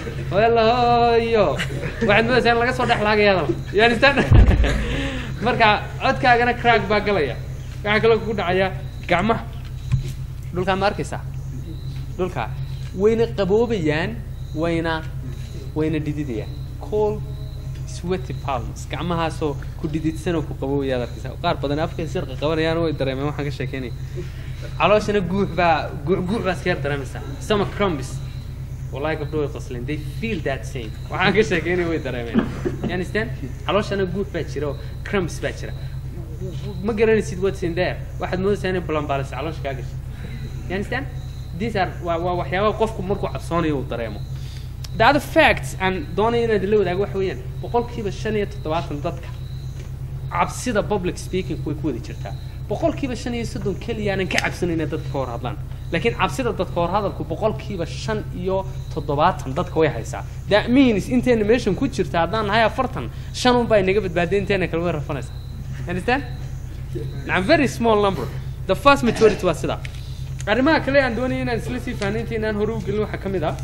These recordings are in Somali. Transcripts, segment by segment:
walahoyo waxaad moodaysaa in laga soo dhex laagaya hadal you understand marka codkaagana crack baa galaya waxaa kaloo kugu dhacaya gacmaha dhulkaa ma arkaysaa dhulka wayna qaboobayaan wayna wayna dhididayaan cold sweaty palms gacmahaasoo ku dhididsan oo ku qaboobaya ad arkaysaa qaar badan afkay sirqa qabanayaan way dareemeen waxaan ka sheekeynaya calooshana guux baa guux guux baa iska yar dareemaysaa stomach crumbs wallahi gabdho way qosleen they feel that same waxaan ka sheekeynaya way dareemeen you understand calooshana guux baa jira oo crumbs baa jira ma garanaysid what's in there waxaad moodaysaa inay balanbaalaysa caloosha kaa gashay you understand these are waa waa waxyaabaha qofku markuu cabsoonayo uu dareemo the other facts aan doonaya inaad la wadaago waxa weeyaan boqolkiiba shan iyo toddobaatan dadka cabsida public speaking way ku wada jirtaa boqolkiiba shan iyo soddon keliya aanan ka cabsanin inay dadka ka hor hadlaan laakiin cabsida dadka hor hadalku boqolkiiba shan iyo toddobaatan dadka way haysaa that means inteena meeshan ku jirta haddaan nahay afartan shan un baa inaga badbaaday inteena kale way rafanaysaa understand Now, very small number the first majority waa sidaa arrimaha kale aan doonaya inaan isla sii fahnaynta inaan hore u gelin waxaa ka mid ah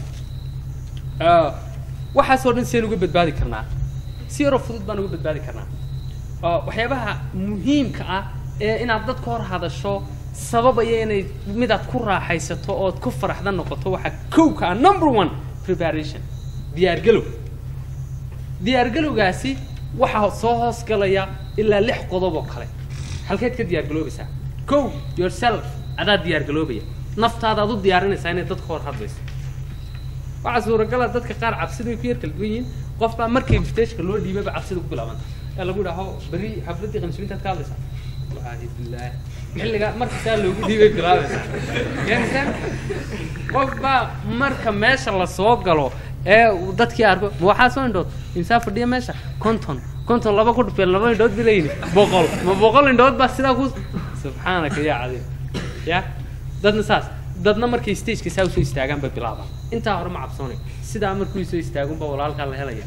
Ah, waxaasoo dhan seen uga badbaadi karnaa si yaroo fudud baan uga badbaadi karnaa Ah, waxyaabaha muhiimka ah ee inaad dadka hor hadasho sababaya inay midaad ku raaxaysato ood ku faraxda noqoto waxaa kowka ah number one preparation diyaargalow diyaargalowgaasi waxaa soo hoos galaya ilaa lix qodob oo kale halkeed ka diyaargaloobaysaa kow yourself adaa diyaargaloobaya naftaada aad u diyaarinaysaa inay dadka hor hadlayso waxaa suuragala dadka qaar cabsida way ku yar kala duwan yihiin qof baa markii invitationka loo dhiibay cabsida ku bilaabanta ee lagu dhaho beri xafladii qansulintaad ka hadlaysaa wallaahi bilaahi xilliga marka saa loogu dhiibay bilaabaysaa yansan qof baa marka meesha la soo galo ee uu dadkii arko ma waxaa soo indhood imsaa fadhiya meesha konton konton laba ku dhufeen laba indhood bi leeyihin boqol ma boqol indhood baa sidaa ku subxaanaka yaa cadiim ya dadna saas dadna markay stageka saa usoo istaagaan bay bilaabaan intaa hore ma cabsoonay sidaa markuu soo istaagun baa walaalkaa la helaya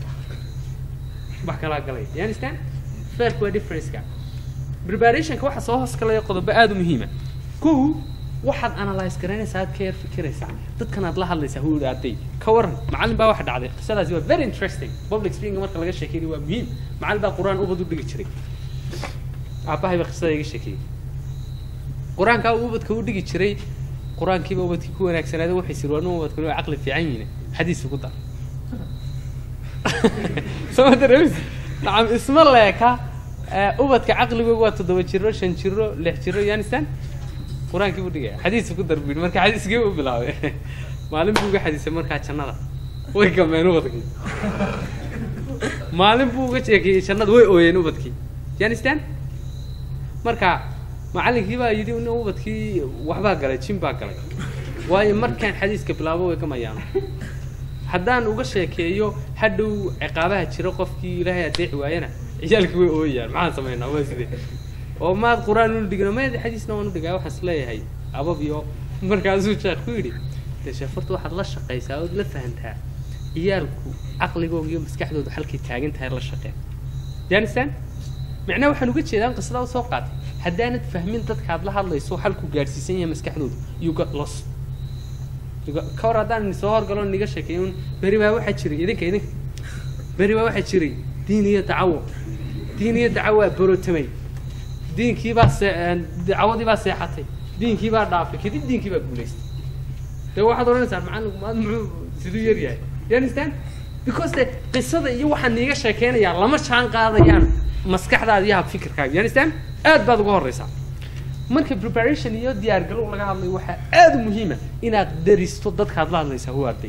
wax kalaa galaya you understand fairku waa differenceka preparationka waxaa soo hoos galaya qodobo aada u muhiima kow waxaad analyze garanaysaa aad ka yar fikiraysaa dadkan aad la hadlaysaa hu aaday ka waran macallin baa waxa dhacday qisadaasi waa very interesting public speaking marka laga sheekeynay waa muhiim macallin baa qur-aan ubad u dhigi jiray aabbahay baa qisada iga sheekeeyey qur-aankaa uu ubadka u dhigi jiray qur-aankiiba ubadkii ku wanaagsanaaday waxay siri waa ubadkuna waa caqli fiican yihiin xadiis ugu dar soo dareemis nacam isma leeka ubadka caqligooga waa toddoba jiro shan jiro lix jiro yanistan qur-aankii buu dhigaya xadiis ku dar buu marka xadiiskii u bilaabay maalin buu uga xadiisay markaa jannada way gameen ubadkii maalin buu uga sheekeeyey jannada way ooyeen ubadkii yanistan marka macallinkii baa yidhi in ubadkii waxbaa galay jin baa galay waayo markaan xadiiska bilaabo way gamayaano haddaan uga sheekeeyo hadhow ciqaabaha jira qofkii ilaahay adeeci waayana ciyaalkii way ooyayaan maxaan samaynaa waa sidee oo maad qur-aan unu dhigno maad xadiisna waan u dhigaa waxaan isleeyahay abab iyo markaasuu sheekh ku yidhi dee sheefarta waxaad la shaqaysaa ood la fahantaa ciyaalku caqligooga iyo maskaxdooda halkay taagan tahay la shaqeen yanistan macnaha waxaan uga jeedaan qisadaa usoo qaatay haddaanad fahmin dadkaad la hadlayso halku gaadhsiisan yahay maskaxdooda you got lost ka hor haddaan soo horgalo niga sheekeeyo un beri baa waxaa jiray idinka idinka beri baa waxaa jiray diin iyo dacawo diin iyo dacawo waa borotamay diinkii baa see dacawadii baa seexatay diinkii baa dhaafay kadib diinkii baa guulaystay dee waxaad odhanaysaa macallinku maad muxuu siduu yar yahay you understand because de qisada iyo waxaan niiga sheekeynayaa lama jaan qaadayaan maskaxdaada iyo habfikirkaaga you understand aad baad uga horreysaa marka preparation iyo diyaargalow laga hadlayo waxaa aada u muhiima inaad daristo dadkaad la hadlaysaa hu arday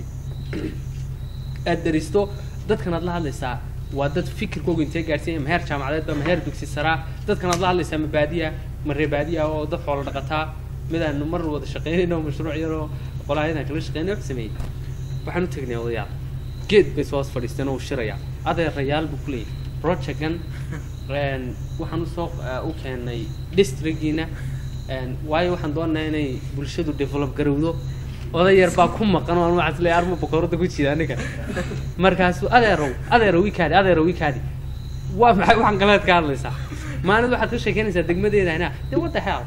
aad daristo dadkan aad la hadlaysaa waa dad fikirkooga intee gaadhsiinya ma heer jaamacadeedba ma heer dugsi saraa dadkan aad la hadlaysaa ma baadiya ma ree baadiya oo dad xoola dhaqataa midaanu mar wada shaqeynayno mashruuc yaroo qolaayadan kala shaqeynay wax sameeyey waxaan u tegnay odayaal geed bay soo hoos fadhiisteen oo u shiraya adeerayaal buu ku leeyahay projectgan waxaan usoo u keenay districtgiina waayo waxaan doonayaa inay bulshadu develop garowdo oday yar baa ku maqan oo waxaan isleeyahay arma boqorada ku jira aniga markaasu adeerow adeerow ikaadi adeerow ikaadi waa maxay waxaan galeed ka hadlaysaa maalin waxaad ka sheekeynaysaa degmadeeda hina de what the hell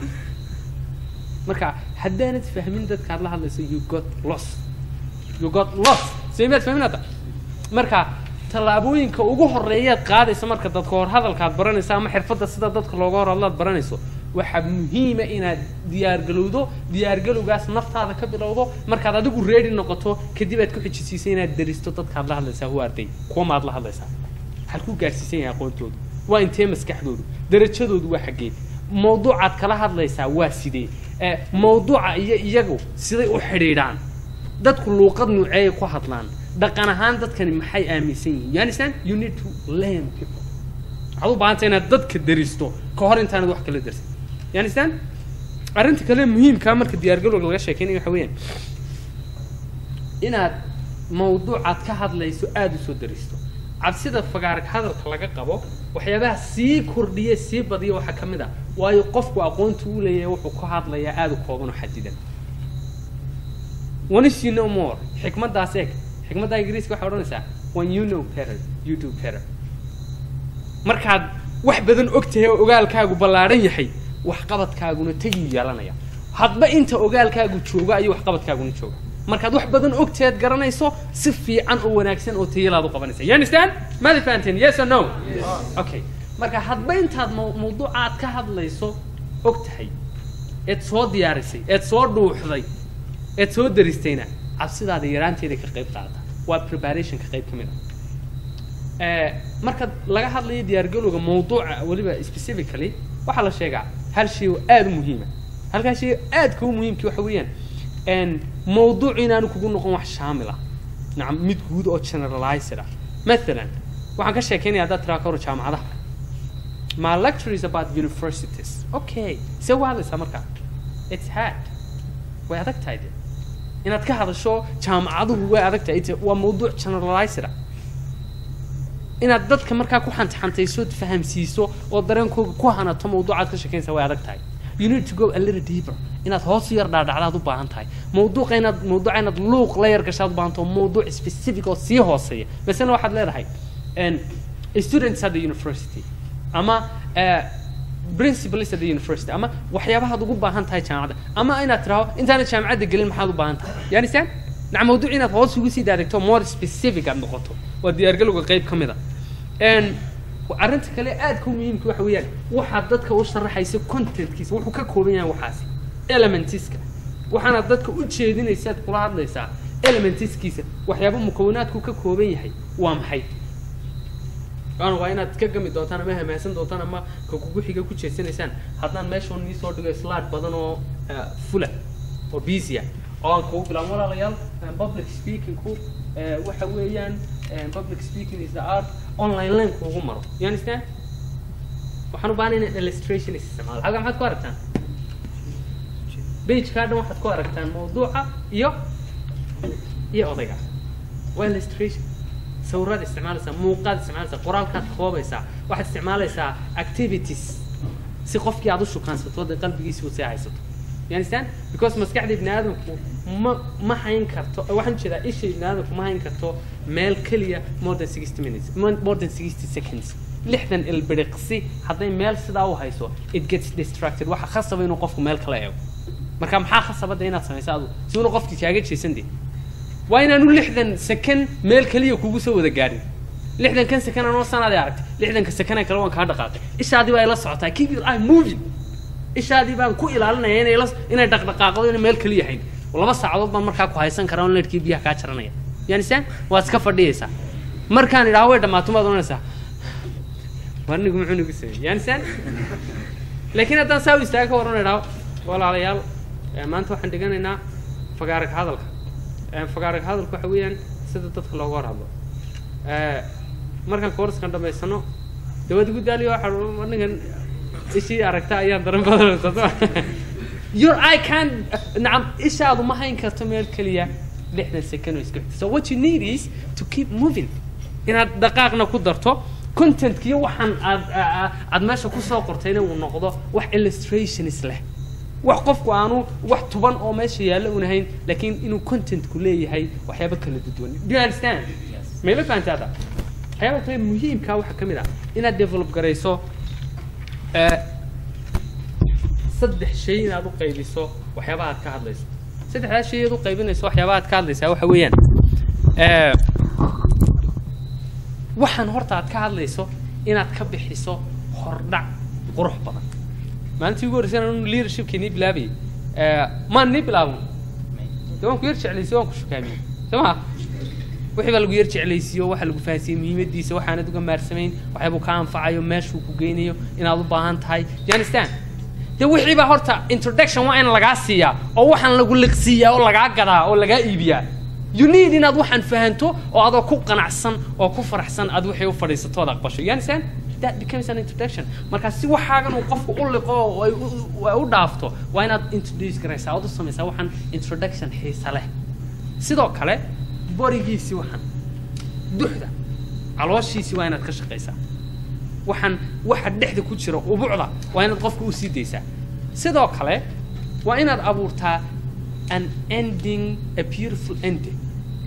marka haddaanad fahmin dadkaad la hadlayso you got lost you got lost samiyaad fahminata marka tallaabooyinka ugu horeeyaad qaadaysa marka dadka hor hadalkaad baranayso ama xirfadda sida dadka looga hor hadlaad baranayso waxaa muhiima inaad diyaargalowdo diyaargalowgaas naftaada ka bilowdo markaad adigu ready noqoto kadib aad ku xijisiisay inaad daristo dadkaad la hadlaysaa huwa arday kuwa maad la hadlaysaa waxaad ku gaarsiisan yahay aqoontoodu waa intee maskaxdoodu darajadoodu waa xaggee mawduucaad kala hadlaysaa waa sidee ee mawduuca iyo iyagu siday u xidhiidhaan dadku luuqad nuuceeyay ku hadlaan dhaqan ahaan dadkani maxay aaminsan yihiin you understand you need to learn people waxaad u baahanta inaad dadka daristo ka hor intaanad wax kala darsin you understand arrinta kale muhiimkaa marka diyaargalowga laga sheekeynaya waxa weeyaan inaad mawduucaad ka hadlayso aada u soo daristo cabsida fagaarag hadalka laga qabo waxyaabaha sii kordhiya sii badiya waxaa ka mid ah waayo qofku aqoonta uu leeyahay wuxuu ka hadlayaa aada u kooban oo xadidan once you know more xikmaddaas eeg xikmadda ingiriiska waxay odhanaysaa when you know better you do better markaad wax badan og tahay oo ogaalkaagu ballaadhan yahay waxqabadkaaguna tagiyuu yeelanaya hadba inta ogaalkaagu jooga ayuu waxqabadkaaguna jooga markaad wax badan ogteed garanayso si fiican oo wanaagsan oo tayalaad u qabanaysa you understand maada fahanteen yes or no okay marka hadba intaad maw- mawduuca aad ka hadlayso og tahay eed soo diyaarisay eed soo dhuuxday eed soo daristayna cabsidaada yaraanteeda ka qayb qaadata waa preparationka qayb ka mid ah Eh, marka laga hadlayo diyaargalowga mawduuca weliba specifically waxaa la sheegaa hal shay oo aada u muhiima halkaa shay oo aadka u muhiimki waxa weeyaan n mawduuc inaanu kugu noqon wax shaamil ah nacam mid guud oo generalized ah mathalan waxaan ka sheekeynaya haddaad tiraa ka hor jaamacadaha my lecture is about universities okay see u hadlaysaa markaa it's hard way adag tahay de inaad ka hadasho jaamacaduhu way adag tahay It's- waa mawduuc generalized ah inaad dadka markaa ku xantxantayso fahamsiiso oo dareenkooga ku hanato mawduucaad ka sheekeynaysa way adag tahay you need to go a little deeper inaad hoos u yar dhaadhacdaad u baahan tahay mawduuqa inaad mawduuca inaad luuq la yar gashaad u baahan taho mawduuc specific oo sii hooseeya masala waxaad leedahay n students at the university ama eh, principals at the university ama waxyaabahaad ugu baahan tahay jaamacadda ama inaad tiraahdo intaanad jaamacadda gelin maxaad u baahan tahay yanisaan nac mawduuc inaad hoos ugu sii daadegto more specific aad noqoto waa diyaargalowga qayb ka mid a n arrinta kale aadka u muhiimka waxa weeyaan waxaad dadka u sharaxaysa contentkiisa wuxuu ka kooban yahay waxaasi elementiska waxaana dadka u jeedinaysaad kula hadlaysaa elementiskiisa waxyaaba mukawanaadku ka kooban yahay waa maxay waana waa inaad ka gami doontaan ama hamaasan doontaan ama ka kugu xiga ku jeesanaysaan haddaan meeshoon nii soo dhigo slide badan oo eh, fula oo busy ah oo aan kugu bilaabo walaalayaal eh, public speakingku eh, waxa weeyaan eh, public speaking is the art online line kuugu maro you understand waxaan u baahnay inaan illustration isticmaalo halkan maxaad ku aragtaan pagekaa dhan waxaad ku aragtaan mawduuca iyo iyo odayga waa illustration sawiraad isticmaalaysaa muuqaad isticmaalaysaa qoraalkaad koobaysaa waxaad isticmaalaysaa activities si qofkii aad u shukaansato dee qalbigiisi u sii haysato you understand because maskaxda ibni aadamku ma ma hayn karto waxaan ujeedaa isha ibni aadamku ma hayn karto meel keliya more than sixty minutes mo- more than sixty seconds lixdan ilbiriqsi hadday meel sidaa u hayso it gets distracted waxa khasaba inuu qofku meel kala eego marka maxaa khasabada inaad samayso adu si una qofkii kaaga jeesan dee waa inaanu lixdan second meel keliya kugu soo wada gaadhin lixdankan second anoo sanaadii aragtay lixdanka second kale waan kaa dhaqaaqay ishaadii baa ila socotaa keep your eye moving ishaadii baan ku ilaalinaya inay la inay dhaqdhaqaaqdo inay meel keliya hayn laba saacadood baan markaa ku haysan karaa on leedhkii biyaha kaa jaranaya yanisaan waad iska fadhiyaysaa markaan idhaho way dhammaato maad oranaysaa war nigu muxuu nigu sameeyey yanisaan laakiin haddaan saa u istaaga ka waran idhaho walaalayaal eh, maanta waxaan dhiganaynaa fagaarag hadalka Eh, fagaarag hadalku waxa weeyaan sida dadka looga hor hadlo Eh, markaan koorskan dhamaysano dawad igu daaliyo waxa anigan ishii aragta ayaan daran badanaysa your eye can nacam ishaadu ma hayn karto meel keliya lixdan second oo iska xigta so what you need is to keep moving inaad dhaqaaqna ku darto contentkiyo waxaan aad aad- aad meesha kusoo qortayna uu noqdo wax illustrations leh wax qofku aanu wax tuban oo meesha yaalla un ahayn laakiin inuu contentku leeyahay waxyaabo kala duwan do you understand mayla fahantaa hadda waxyaaba kale muhiimkaa waxaa ka mid ah inaad develop garayso eh, saddex shay inaad u qaybiso waxyaabaha aad ka hadlayso saddexdaas shay aad u qaybinayso waxyaabaha aad ka hadlaysaa waxa weeyaan Eh, waxaan horta aad ka hadlayso inaad ka bixiso hordhac qurux badan maalintii ugu horreysay anu leadershipkii nii bilaabayay eh, maan nii bilaabon de waan ku yar jeclaysiye waan ku shukaamiyey soo maa wixii baa lagu yar jeclaysiiyo waxaa lagu fahansiiyey muhiimadiisa waxaanad uga maarsamayn waxyaabuu ka anfacayo meeshuu ku geynayo inaad u baahan tahay do you understand de wixii baa horta introduction waa in lagaa siiyaa oo waxaan lagu liqsiiyaa oo lagaa gadaa oo lagaa iibiyaa you need inaad waxaan fahanto oo adoo ku qanacsan oo ku faraxsan aad wixii u fadhiisato ood aqbasho you understand that becomes an introduction marka si waxaagan uu qofku u liqo oo ay u- ay u dhaafto waa inaad introduce garaysaa ood u samaysaa waxaan introduction xiisa leh sidoo kale borigiisii waxaan duxda calooshiisii waa inaad ka shaqaysaa waxaan waxa dhexda ku jira ubucda waa inaad qofka u sii daysaa sidoo kale waa inaad abuurtaa an ending a beautiful ending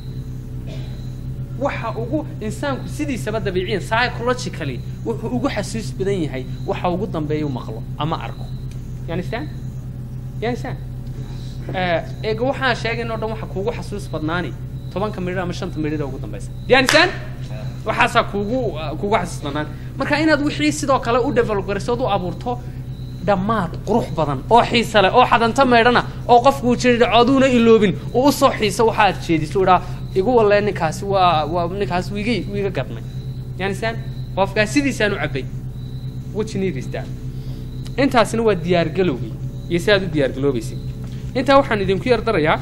waxa ugu insaanku sidiisaba dabiiciyan psychologically wuxuu ugu xasuus badan yahay waxa ugu dambeeya u maqlo ama arko you understand you understand Eh, eega waxaan sheegayn oo dhan waxa kuugu xasuus badnaani tobanka midhir ama shanta midhir ee ugu dambeysa do you understand waxaasaa kuugu kuugu xasuus badnaan marka inaad wixii sidoo kale u develop garayso ood u abuurto dhammaad qurux badan oo xiisa leh oo xadanta meedhana oo qofku uu jiri coduuna iloobin uu u soo xiiso waxa aad jeediso idhaa igu walee ninkaasi waa waa ninkaas wiiga wiiga gadmay you understand qofkaas sidiisaan u cabbay what you need is that intaasina waa diyaargalowgii iyo si aad u diyaargaloobaysid intaa waxaan idinku yar darayaa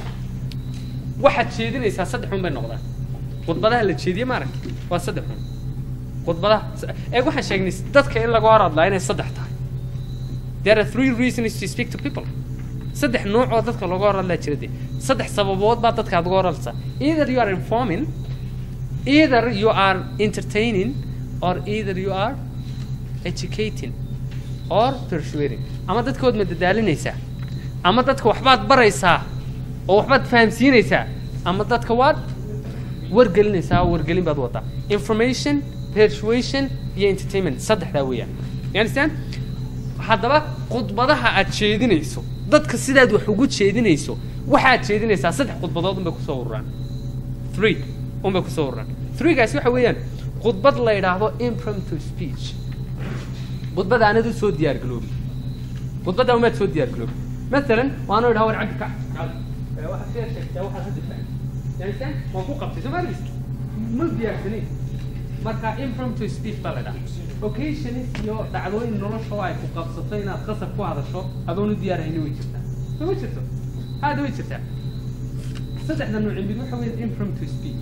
waxaad jeedinaysaa saddex un bay noqdaan khudbadaha la jeediye maarag waa saddex un khudbadaha eeg waxaan sheegnay dadka in laga hor hadlaa inay saddex tahay there are three reasons to speak to people saddex nooc oo dadka looga hor hadlaa jira dee saddex sababood baa dadka aad uga hor hadlaysaa either you are informing either you are entertaining or either you are educating or persuading ama dadkood ma dadaalinaysaa ama dadka waxbaad baraysaa oo waxbaad fahamsiinaysaa ama dadka waad wargelinaysaa oo wargelin baad wadaa information persuasion iyo entertainment saddexdaa weeyaan you understand haddaba khudbadaha aad jeedinayso dadka sidaad wax ugu jeedinayso waxaad jeedinaysaa saddex khudbadood unbay kusoo ururaan three unbay kusoo ururaan threegaasi waxa weeyaan khudbad la yidhaahdo impromptu speech khudbada aanad u soo diyaargaroobin khudbada umaad soo diyaargaroobin مثلا وانا اقول هاور عبد كعب واحد فيها شيء واحد هدف يعني كان موقوع قبطي سو مارس مو ديارسنين marka impromptu speech baa la dhaha occasionis iyo dhacdooyin nolosha oo ay ku qabsato inaad qasab ku hadasho adoon u diyaarayni way jirtaa soo ma jirto aada way jirtaa saddexda nooci mid waxa weeye impromptu speech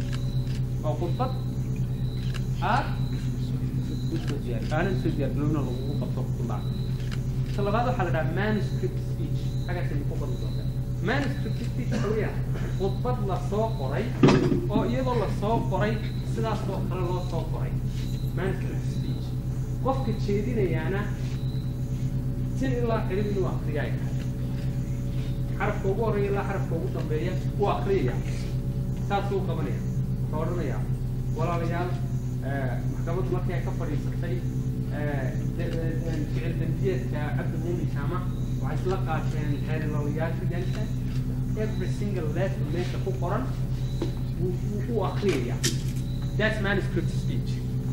oo khudbad aad usoo diyaar aanan soo diyaar galowna lagugu qabto khudbaa ta labaad waxaa la dhahaa manuscript speech xagaasay ku qoran doontaa manuscript speech waxa weeyaan khudbad la soo qoray oo iyadoo la soo qoray sidaas oo kale loo soo qoray manuscript speech qofka jeedinayaana sin ilaa xidhib inuu akriya ay tahay xarafka ugu horreeya ilaa xarafka ugu dambeeya uu akriyaya saasuu qabanaya wuxuu odhanayaa walaalayaal maxkamaddu markii ay ka fadhiisatay ficil dambiyeedka cabdi muumin jaama waxay isla qaateen xeerilawayaasha jansa every single letter meesha ku qoran wuu u akriyaya that's manuscript speech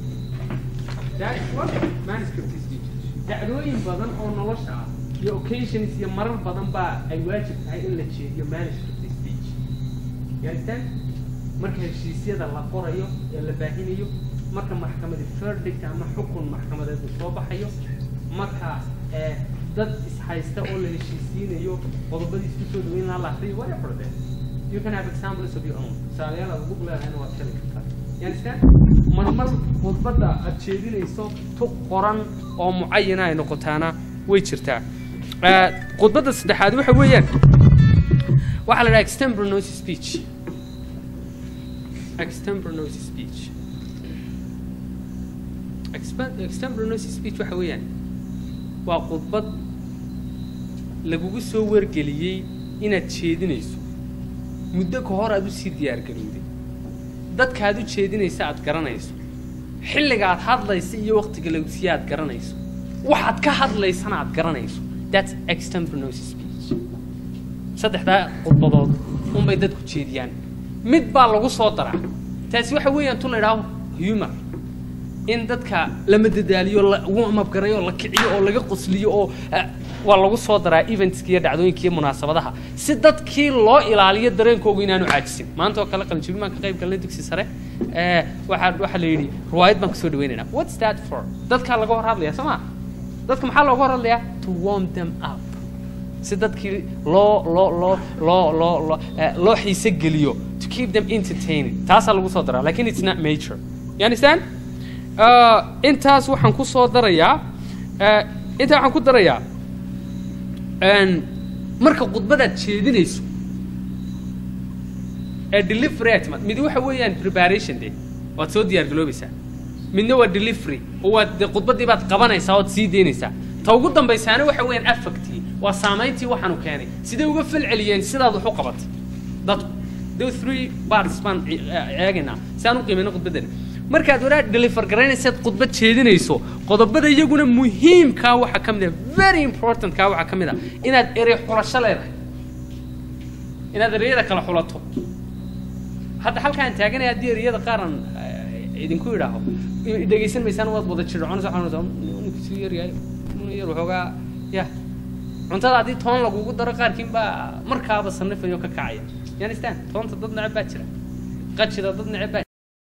that's what manuscript speech dacdooyin badan oo nolosha ah iyo occasions iyo marar badan baa ay waajib tahay in la jeediyo manuscript speech you understand marka heshiisyada la qorayo ee la baahinayo marka maxkamadi verdict ama xukun maxkamadeed uu soo baxayo marka ee dad ishaysta oo la heshiisiinayo qodobadiis ku soo dhaweyn lahaa la akriyo whatever that you can have examples of your own tusaalayaal aad ugu leedahayna waad heli kartaa you understand marmar khudbadda aad jeedinayso tu qoran oo mucayana ay noqotaana way jirtaa khudbadda saddexaad waxa weeyaan waxaa la dhaha extemporaneous speech extemporaneous speech extemporaneous speech waxa weeyaan waa khudbad lagugu soo wargeliyey inaad jeedinayso muddo ka hor aad usii diyaargarowday dadka aad u jeedinaysa aad garanayso xilliga aad hadlaysa iyo waqtiga lagsiya aad garanayso waxaad ka hadlaysana aad garanayso that's extemporaneous speech saddexdaa khudbadood unbay dadku jeediyaan mid baa lagu soo daraa taasi waxa weeyaan tu la idhaaho humor in dadka la madadaaliyo la warmabgarayo oo la kiciyo oo laga qosliyo oo eh, waa lagu soo daraa eventska iyo dhacdooyinka iyo munaasabadaha si dadkii loo ilaaliyo dareenkoogu inaanu caajisin maanta oo kale qalinjabin baan ka qayb galnay dugsi sare eh, waxaa waxaa la yidhi riwaayad baan kusoo dhaweynaynaa what's that for dadkaa laga hor hadlaya soo ma dadka maxaa looga hor hadlayaa to warm them up si dadkii loo loo loo loo loo loo eh, loo xiise geliyo to keep them entertaining taasaa lagu soo daraa lakin it's not major you understand uh, intaas waxaan ku soo darayaa uh, intaa waxaan ku darayaa n marka khudbadaad jeedinayso ee delivery aad timaad midi waxa weeyaan preparation de waad soo diyaar galoobaysaa midna waa delivery oo waad de khudbaddii baad qabanaysaa ood sii deynaysaa ta ugu dambaysaana waxa weeyaan affectii waa saamayntii waxaanu keenay sidee uga fal celiyeen sidaad wax u qabatay dadku the three parts baan e- eegaynaa si aan u qiimayno khudbaddani markaad waraa deliver garaynaysaad khudbad jeedinayso qodobada iyaguna muhiimkaa waxaa ka mid ah very important kaa waxaa ka mid ah inaad erey xulasho leedahay inaad ereyada kala xulato hadda halkaan taaganaya haddii ereyada qaaran idinku idhaaho i- dhegaysan maysaan waad wada jirconaysa waxaan ninkuu yaryahay nin yar waxoogaa ya cuntada haddii toon lagugu daro qaarkiin baa markaaba sanifayo ka kacaya you understand toonta dad neceb baa jira qajida dad neceb baa